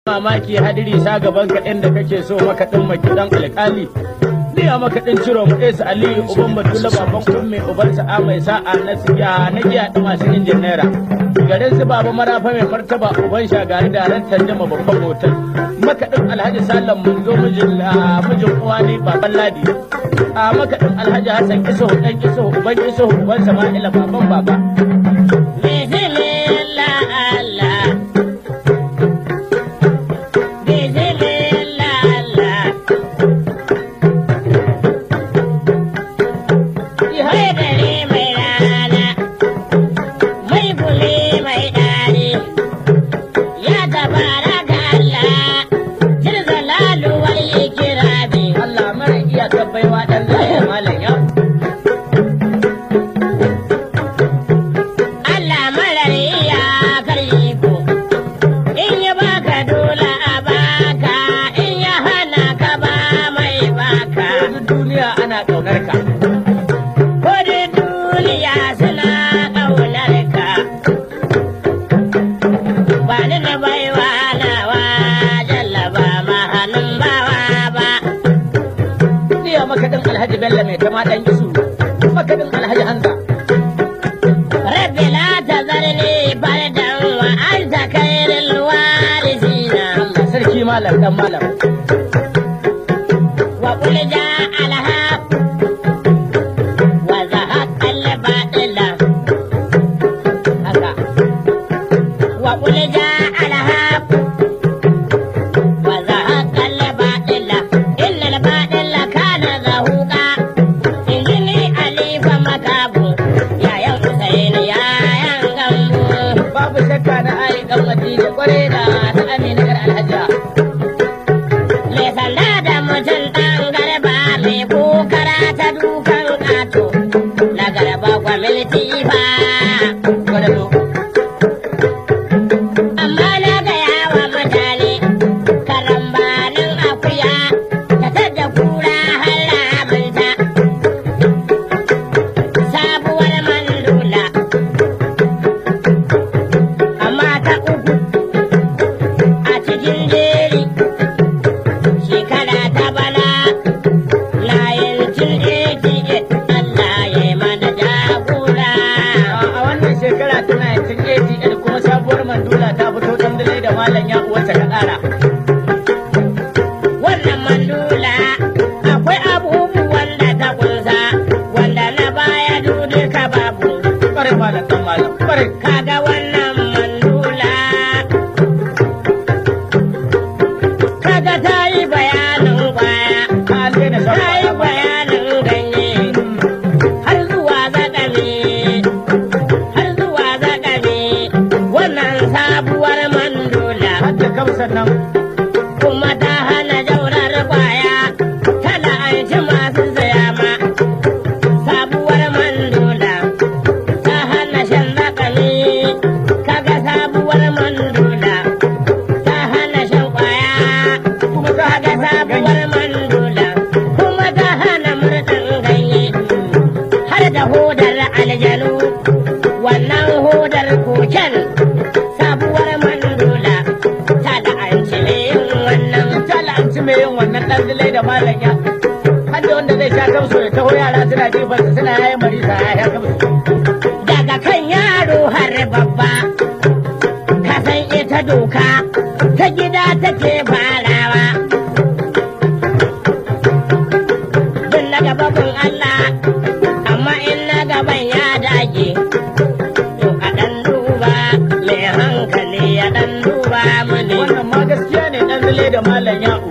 mamaki hadiri sa gaban kaɗin da kake so makaɗin makiɗan alƙali Liya makaɗin ciro mu ɗesa Aliyu uban Batula baban kumme uban sa'a mai sa'a na siya na giya da masu injin naira. Garin su baba marafa mai martaba uban shagari da ran tanjama babban hotel. Makaɗin Alhaji Salam mun zo mijin mijin uwa ne baban Ladi. A makaɗin Alhaji Hassan Isuhu ɗan Isuhu uban Isuhu uban Sama'ila baban baba. Bismillah Allah. Bismillah Allah. Mai dare mai rana, mai bule mai ɗari, ya tabara da Allah, jirza laluwar ikirabi. Allah mara iya tabbaiwa ɗan zai malam ya. Allah marar iya karyi ko, in ya baka dole a baka, in ya hana ka ba mai baka. Duniya ana ƙaunar ka. Kodin duniya suna ƙaunar ka. Ba ni na baiwa nawa jallaba ma hannun bawa ba. Jiya makaɗin Alhaji Bello mai kama ɗan isu, makaɗin Alhaji Hamza. Rabbi la ta zarni fardan wa anta khairul warisina. Allah sarki malam dan malam. Wa qul jaa al-haq wa zahaqa al-batila. Haka. Wa qul jaa al-haq wa zahaqa al-batila. Inna al-batila kana zahuqa. Injini alifa makabu. Yayan Hussein yayan gambo. Babu shakka na ai dan Madina kware da ta Amina gar Alhaja. Me sanda da mutum ɗan garba mai kokara ta dukan ƙato na garba gwamnati fa. Gwadalo. Amma na gaya wa mutane karambanin akuya ta tadda kura har ramunta. Sabuwar mandula. Amma ta uku a cikin jeri. shekara ta bana 1988 Allah ya yi mana jagora. A wannan shekara ta 1988 kuma sabuwar mandula ta fito ɗan dare da malam ya uwarsa ka ƙara. Wannan mandula akwai abubuwan da ta kunsa wanda na baya duka babu. Ƙwarai malam ɗan malam ƙwarai. Kaga wannan mandula kaga ta yi bayanin kwaya, ta yi bayanin ganye, har zuwa zakami, har zuwa zakami, wannan sabuwar mandula. Kuma ta hana jaurar kwaya, ta la'anci masu saya ma. Sabuwar mandula, ta hana shan zakami, kaga sabuwar mandula. ta hana shan kwaya kuma ta ga sabuwar mandula kuma ta hana murɗin ganye har da hodar aljanu wannan hodar koken sabuwar mandula ta la'anci mai yin wannan ta la'anci mai yin wannan ɗan zilai da malanya har da wanda zai sha kamsu ya taho yara suna jefarsa suna yayin marisa ya sha kamsu daga kan yaro har babba ka san ita doka ta gida take farawa. Bin na gaba bin Allah, amma in na gaban ya dage, to a ɗan duba mai hankali ya ɗan duba mini. Wannan ma gaskiya ne ɗan zile da malam ya'u.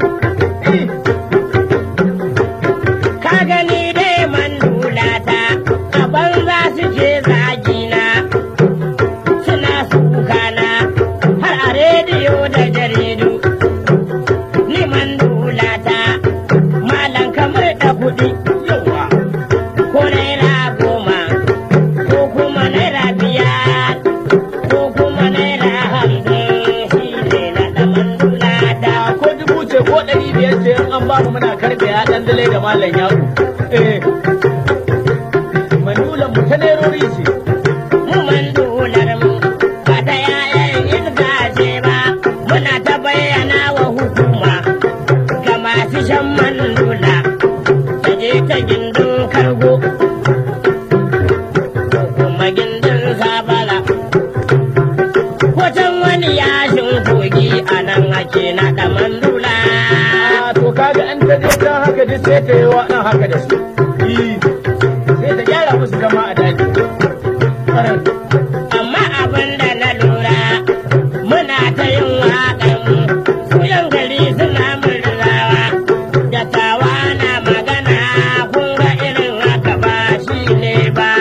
Ka gani dai man dulata, a banza suke zagina. suna sukana har a rediyo da jaridu. Liman dulata malam kamar da kuɗi yawa ko naira goma ko kuma naira biyar ko kuma naira hamsin shi ne na ɗaman dulata. Ko dubu ce ko ɗari biyar ce in an ba mu muna karɓe ya ɗan dalai da malam yaku. Eh. Mandulan mu ta nerori ce. Mu mandular mu ba ta yayan yin gaje ba muna ta bayyana bayyana wa hukuma ga masu shan man lula ta je ta gindin kargo ko kuma gindin zabara wajen wani yashin kogi a nan ake naɗa man lula Ah, to kaga an ta je can haka duk sai ta yi wa ɗan haka da su Ih, sai ta gyara musu zama a daji Ƙwarai. amma abin da na lura muna ta yin waƙan yan gari suna murzawa da tawa na magana kun ga irin haka ba shi ne ba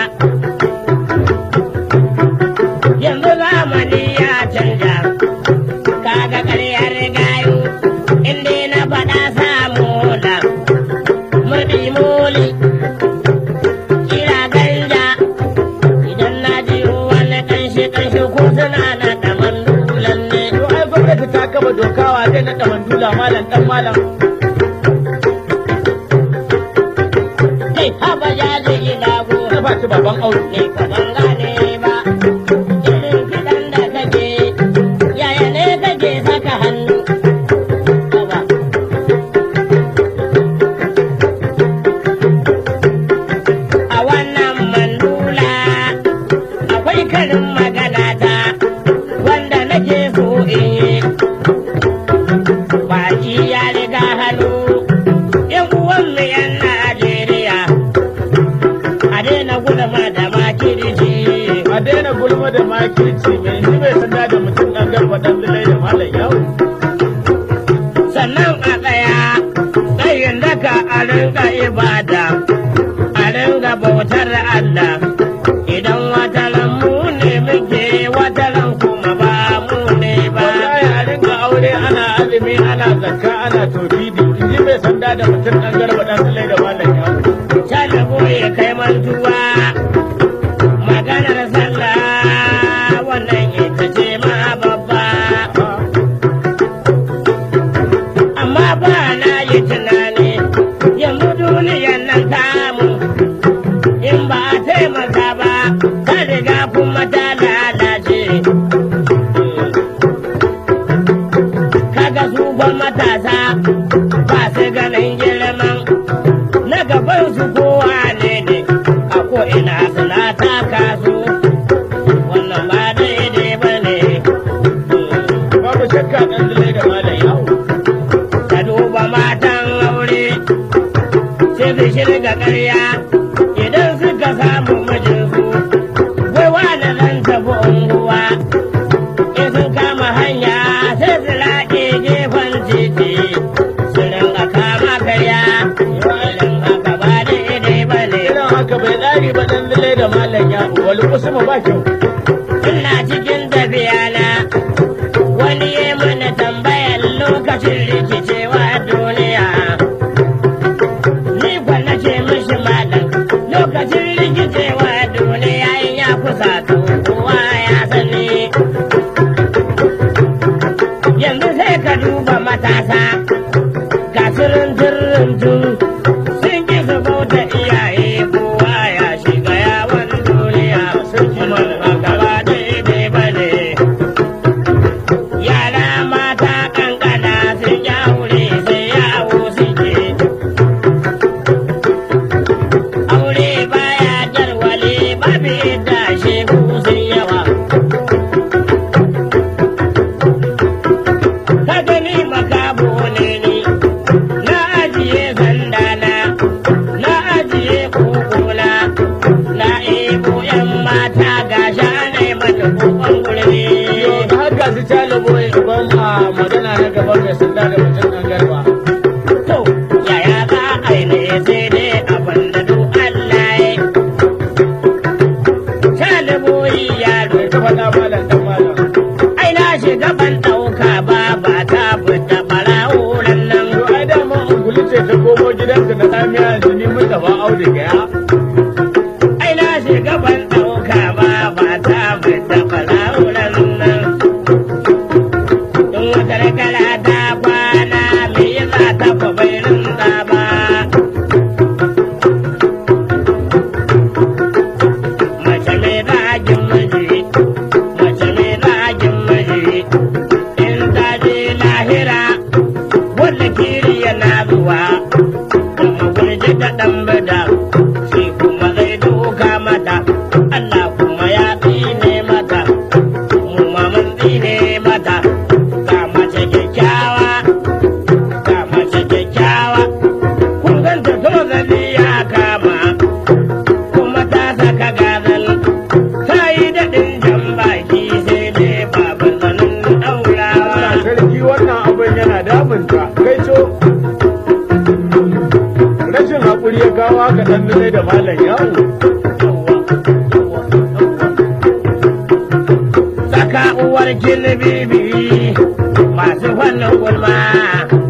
yanzu zamani ya canja kaga ƙaryar gayu inda na faɗa samu da murɗi muli kira ganja idan na ji wani ƙanshi ƙanshi ko suna na da mandulan ne To ai gwamnati ta kaba dokawa zai naɗa mandula malam ɗan malam. kai haba ya ji ilago Na ba ci baban aure. ne ka ban gane ba irin kiɗan da kake yaya ne kake saka hannu Haba. a wannan mandula akwai karin magana ta wanda nake so in yi baki ya riga hannu yan uwanmu yan Najeriya a daina gudama da makirci A daina gulma da makirci mai ni mai sanda da mutum ɗan garba ɗan zilai da malam yawo. sannan a tsaya tsayin daka a rinka ibada a rinka bautar Allah idan wataran mu ne muke wataran kuma ba mu ne ba Wallahi a ringa aure ana azumi ana zakka ana tofidi in ji mai sanda da mutum ɗan garba ɗan zilai da malam yawo. Shalago ya kai mantuwa maganar sallah wannan ita ce ma babba amma ba na yi tunani yanzu duniyan nan tamu in ba a taimaka ba ta riga kuma ta lalace kaga su ba matasa ba su ganin girman na gaban su kowa ne ne a ko ina suna taka su wannan ba daidai ba ne Babu shakka ɗan zilai da malam yawo. ka duba matan aure sai su shirga ƙarya idan suka samu mijinsu wai wani zan tafi unguwa in sun kama hanya sai su laƙe gefen titi su ringa kama karya irin haka ba daidai ba ne Irin haka bai tsari ba ɗan zilai da malam yawo. Wani kusuma ba kyau. ina cikin tafiya na wani ya mana tambayar lokacin rikicewa duniya ni kwana ce mishi malam lokacin rikicewa duniya in ya kusa to kowa ya sani yanzu sai ka duba matasa ga turin sun ki su bauta iyaye kowa ya shiga yawon duniya sun ki mana gaba daidai ba ne yara mata kankana sun ya aure sai yawo suke aure baya jarwale babu yadda shegu sun yawa ka gani makabo ne ni na ajiye sandana na ajiye kukuna na ebo yan mata ga shane mata kokon gurbi Da haka su calibo ban a magana na gaban mai sanda da mutum ɗan garba. to yaya za a yi ne sai dai abin da duk Allah ya Shaliboyi yaro Bai ta faɗa malam ɗan malam. ai na shiga ban ɗauka ba ba ta fita ɓarawuran nan To ai dama ungulu ce ta komo gidanta na tsamiya yanzu ni mun tafa auduga ya. ai na shiga ban ɗauka ba ba ta fita ɓarawuran nan in wata kala ta kwana me yasa da ɗan bada shi kuma zai duka mata Allah kuma ya tsine mata mu ma mun tsine mata ga mace kyakkyawa ga mace kyakkyawa kun ganta to zabi ya kama kuma ta saka gazal ta yi daɗin jan baki sai dai baban zanen ɗaurawa sarki wannan abin yana damunta kai co rashin haƙuri ya kawo haka ɗan nune da malam yawo Saka uwar kin bibi masu fannin gulma